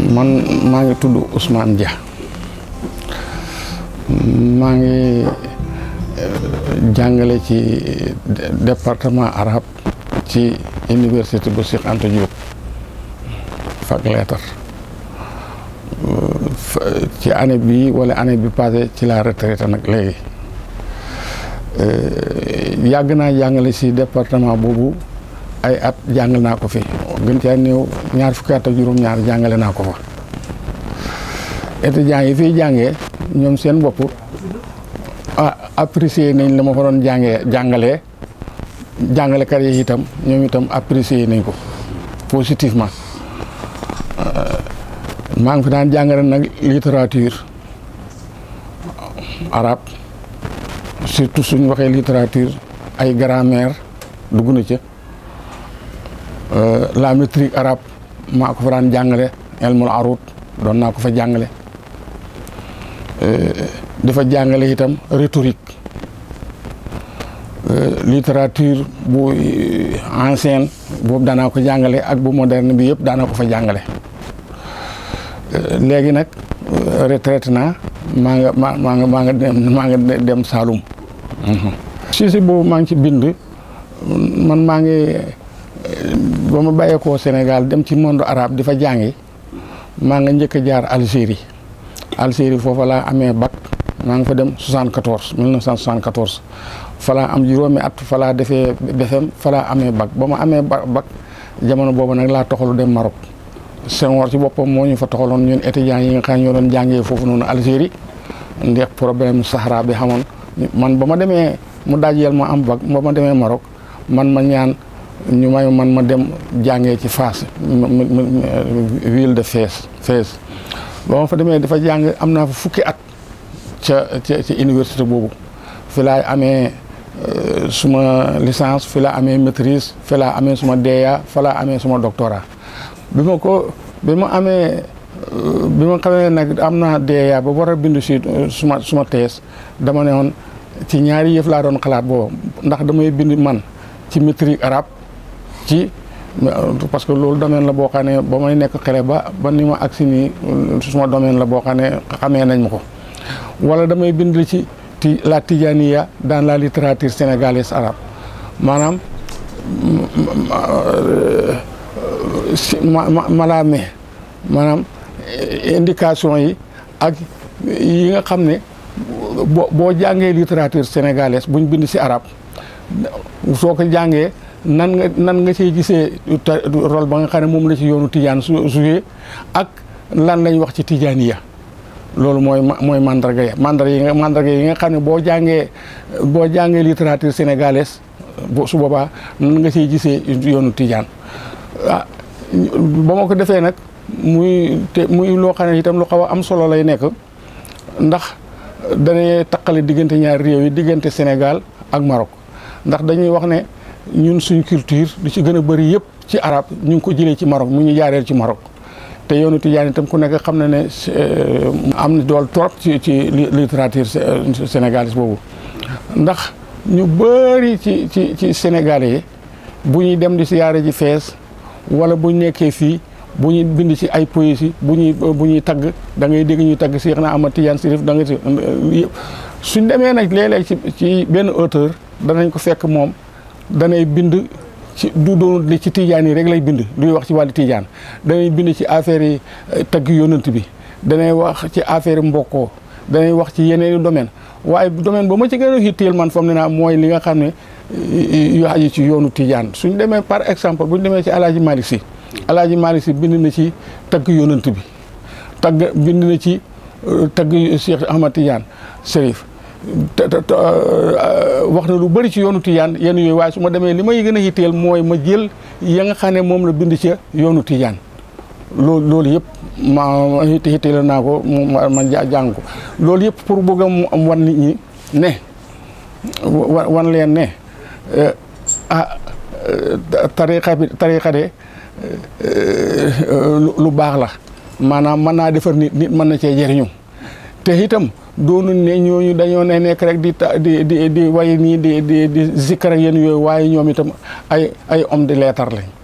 man maa ngi tudd Ousmane Dia maa ngi jàngale ci département arabe ci université bu Cheikh Anta Diop fac lettre ci année bii wala année bi passé ci la retraité nag léegi yàgg naa jàngale si département boobu ay at jàngal naa ko fi gën caa néew ñaar fukki at ak juróom-ñaar jàngale naa ko fa étudiants yi fiy jàngee ñoom seen bopp ah apprécier nañ la ma fa doon jàngee jàngalee jàngalekat yi itam ñoom itam apprécier nañ ko positivement maa ngi fi daan jàngale nag littérature arabe surtout suñ waxee littérature ay grammaire dugg na ca la métrique arabe maa ko fa daan jàngale elmul arut doon naa ko fa jàngale dafa jàngale itam rhétorique littérature bu ancienne boobu daanaa ko jàngale ak bu moderne bi yëpp daanaa ko fa jàngale léegi nag retraité naa maa nga maa maa nga maa nga dem maa nga dem Saloum si si boobu maa ngi ci bind man maa ngi ba ma bàyyeekoo Sénégal dem ci monde arabe di fa jàngi maa nga njëkk a jaar Algérie Algérie foofa laa amee bac maa ngi fa dem 74 1974 fa laa am juróomi at fa laa defee BFEM fa laa amee bac ba ma amee bac jamono boobu nag laa toxalu dem Maroc Senghor ci boppam moo ñu fa toxaloon ñun étudiants yi nga xam ñoo doon jàngee foofu noonu Algérie ndax problème Sahara bi xamoon man ba ma demee mu dajeel ma am bac ba ma demee Maroc man ma ñaan ñu may man ma dem jàngee ci Fass ville de Fès Fès ba ma fa demee dafa jàng am naa fa fukki at ca ca ci université boobu fi laay amee suma licence fi laa amee maîtrise fi laa amee suma DEA fa laa amee suma doctorat bi ma ko bi ma amee bi ma xamee nag am naa DEA ba war a bindu si suma suma thèse dama ne woon ci ñaari yëf laa doon xalaat boobu ndax damay bind man ci métrique arabe ci parce que loolu domaine la boo xam ne ba may nekk xale ba ba ni ma agsi nii suma domaine la boo xam ne xamee nañ ma ko wala damay bind ci ti la tijaniya dans la littérature sénégalaise arabe maanaam ma malaame maanaam indication yi ak yi nga xam ne boo boo jàngee littérature sénégalaise buñ bind si arabe soo ko jàngee nan nga nan nga ciy gisee rôle ba nga xam ne moom la ci yoonu tijaan su joué ak lan lañ wax ci tijaniya loolu mooy mooy mandarga ya mandarga yi nga mandarga yi nga xam ne boo jàngee boo jàngee littérature sénégalaise su boobaa nan nga ciy gisee yoonu tijaan ah ba ma ko defee nag muy te muy loo xam ne itam lu xaw a am solo lay nekk ndax dañuy taqale diggante ñaari réew yi diggante Sénégal ak Maroc ndax dañuy wax ne ñun suñ culture lu ci gën a bëri yëpp ci arab ñu ngi ko jëlee ci Maroc mu ñu jaareel ci Maroc te yoonu tijaan itam ku nekk xam na ne am na dool trop ci ci littérature sénégalaise boobu ndax ñu bëri ci ci ci Sénégalais yi bu ñuy dem di siyaare ji fees wala bu ñu nekkee fii bu ñuy bind ci ay poésie bu ñuy bu ñuy tagg da ngay dégg ñuy tagg Seex na Ahmad Tijaan Sirif da nga si suñ demee nag léeg-léeg ci ci benn auteur danañ ko fekk moom danay bind ci du doon li ci tijaan yi rek lay bind luy wax ci wàllu tijaan danay bind ci affaire yi tagg yonent bi danay wax ci affaire mbokkoo danay wax ci yeneen i domaine waaye domaine ba ma ci gën a hitteel man fam ne naa mooy li nga xam ne yu aju ci yoonu tijaan suñ demee par exemple buñ demee ci alaaji Malick si alaaji Malick si bind na ci tagg yonent bi tagg bind na ci tagg Cheikh Ahmad Tijaan Sërif wax na lu bëri ci yoonu tijaan yenn yooyu waaye su ma demee li may gën a hitteel mooy ma jël ya nga xam ne moom la bind ca yoonu tijaan loolu loolu yëpp ma hitteel naa ko ma jàng ko loolu yëpp pour bëgg a wan nit ñi ne wan leen ne ah tariqa bi tariqa de lu baax la maanaam mën naa defar nit nit mën na cee jëriñu te itam doonu ne ñooñu dañoo ne nekk rek di di di di way nii di di di zikkar ak yéen yooyu waaye ñoom itam ay ay homme de lettres lañ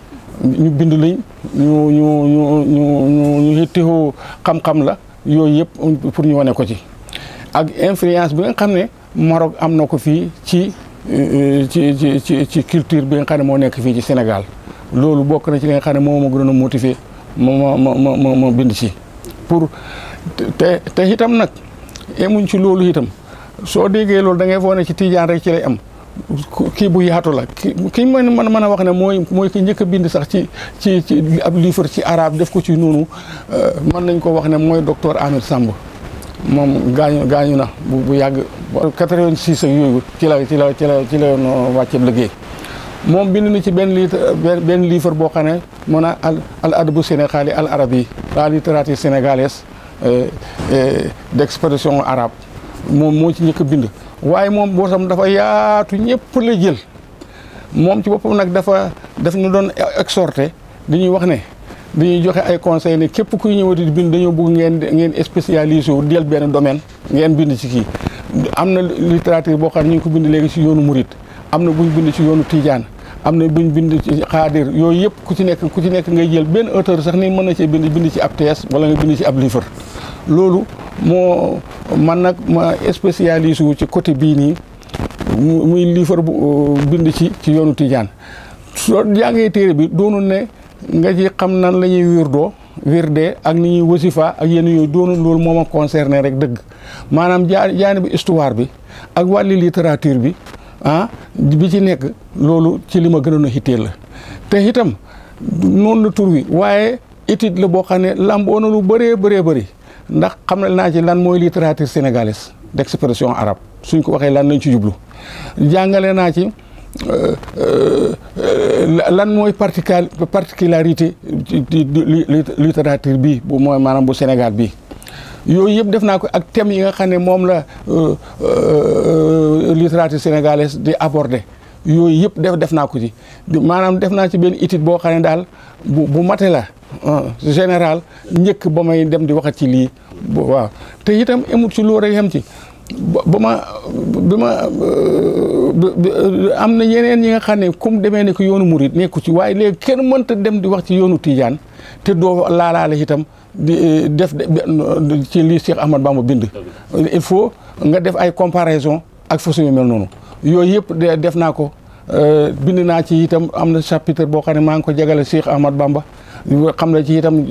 ñu bind lañ ñu ñu ñu ñu ñu ñu yittewoo xam-xam la yooyu yëpp pour ñu wane ko ci ak influence bi nga xam ne Maroc am na ko fii ci ci ci ci ci culture bi nga xam ne moo nekk fii ci Sénégal loolu bokk na ci li nga xam ne moo ma gënoon a motivé ma ma ma ma ma bind ci pour te te itam nag emuñ ci loolu itam soo déggee loolu da ngay foog ne ci tijaan rek ci lay am kii bu yaatu la ki ki mën mën mën a wax ne mooy mooy ki njëkk a bind sax ci ci ci ab livre ci arabe def ko ci noonu mën nañ ko wax ne mooy docteur Ahmed Samb moom gaañu gaañu na bu bu yàgg 86 ak yooyu ci la ci la ci la ci la wàcceeb liggéey moom bind na ci benn litre benn livre boo xam ne mu ne al al adabu sénégali al arabi la littérature sénégalaise d' expression arabe moom moo ci njëkk a bind waaye moom boo sam dafa yaatu ñëpp la jël moom ci boppam nag dafa daf ñu doon exhorté dañuy wax ne dañuy joxe ay conseil ne képp kuy ñëwati di bind dañoo bëgg ngeen ngeen spécialisé wu del benn domaine ngeen bind ci kii am na littérature boo xam ne ñu ngi ko bind léegi ci yoonu murit am na buñ bind ci yoonu tijaan am na buñ bind ci xaadir yooyu yëpp ku ci nekk ku ci nekk ngay jël benn auteur sax ni mën na cee bind bind ci ab thèse wala nga bind ci ab livre loolu moo man nag ma spécialisé wu ci côté bii nii muy livre bu bind ci ci yoonu tijaan soo jàngee téere bi doonul ne nga ci xam nan la ñuy wirdoo wirdee ak ni ñuy wasifa ak yenn yooyu doonul loolu moo ma concerné rek dëgg maanaam jaa jaani bi histoire bi ak wàlli littérature bi ah bi ci nekk loolu ci li ma gënoon a hitteel la te itam noonu la tur wi waaye étude la boo xam ne lamboo na lu bëree bëree bëri ndax xam ne naa ci lan mooy littérature sénégalaise d' expression arabe suñ ko waxee lan lañ ci jublu jàngale naa ci lan mooy particular particularité littérature bi bu mooy maanaam bu Sénégal bi yooyu yëpp def naa ko ak thèmes yi nga xam ne moom la littérature sénégalaise di aborder yooyu yëpp def def naa ko ci maanaam def naa ci benn étude boo xam ne daal bu bu mate la général njëkk ba may dem di waxat ci lii waaw te itam emut ci loolu rek yem ci ba ma bi ma am na yeneen yi nga xam ne comme demee ne ko yoonu murit nekku ci waaye léegi kenn mënta dem di wax ci yoonu Tijaan te doo laalaale itam di def ci lii Cheikh Ahmad Bamba bind il faut nga def ay comparaison ak façon yu mel noonu yooyu yëpp def naa ko bind naa ci itam am na chapitre boo xam ne maa ngi ko jagale Cheikh Ahmad Bamba xam na ci itam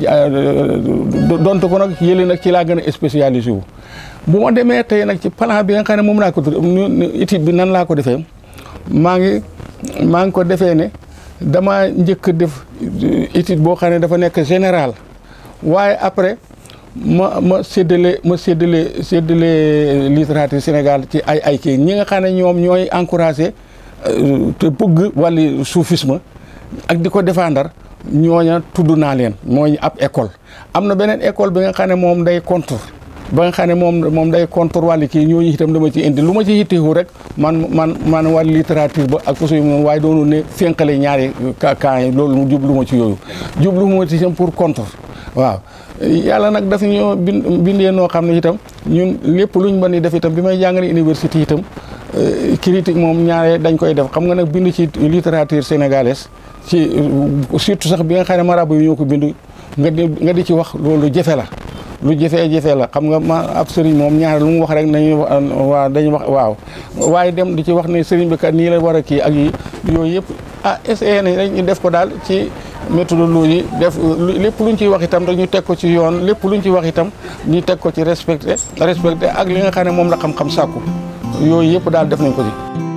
donte ko nag yële nag ci laa gën a spécialisé wu bu ma demee tey nag ci plan bi nga xam ne moom laa ko étude bi nan laa ko defee maa ngi maa ngi ko defee ne dama njëkk def étude boo xam ne dafa nekk général waaye après ma ma séddale ma séddale séddale littérature Sénégal ci ay ay kii ñi nga xam ne ñoom ñooy encouragé te bëgg wàllu soufisme ak di ko défendre ñooña tudd naa leen mooy ab école am na beneen école bi nga xam ne moom day contre ba nga xam ne moom moom day contre wàllu kii ñooñu itam dama ci indi lu ma ci yitteewu rek man man man wàllu littérature ba ak façon yi moom waaye doonu ne fénqale ñaari cas yi loolu jublu ma ci yooyu jublu ma ci itam pour contre waaw yàlla nag daf ñoo bindee noo xam ne itam ñun lépp luñ mën di def itam bi may jàngale université itam critique moom ñaare dañ koy def xam nga nag bind ci littérature sénégalaise ci surtout sax bi nga xam ne marabu yi ñoo ko bind nga di nga di ci wax loolu jafe la lu jafee-jafe la xam nga ma ab sëriñ moom ñaare lu mu wax rek nañuy waa dañuy wax waaw waaye dem di ci wax ne sëriñ bi kat nii la war a kii ak yi yooyu yëpp ah essayé nañ rek ñu def ko daal ci méthodologie def lépp luñ ciy wax itam dañu teg ko ci yoon lépp luñ ci wax itam ñu teg ko ci respecté respecté ak li nga xam ne moom la xam-xam sàkku yooyu yëpp daal def nañ ko ci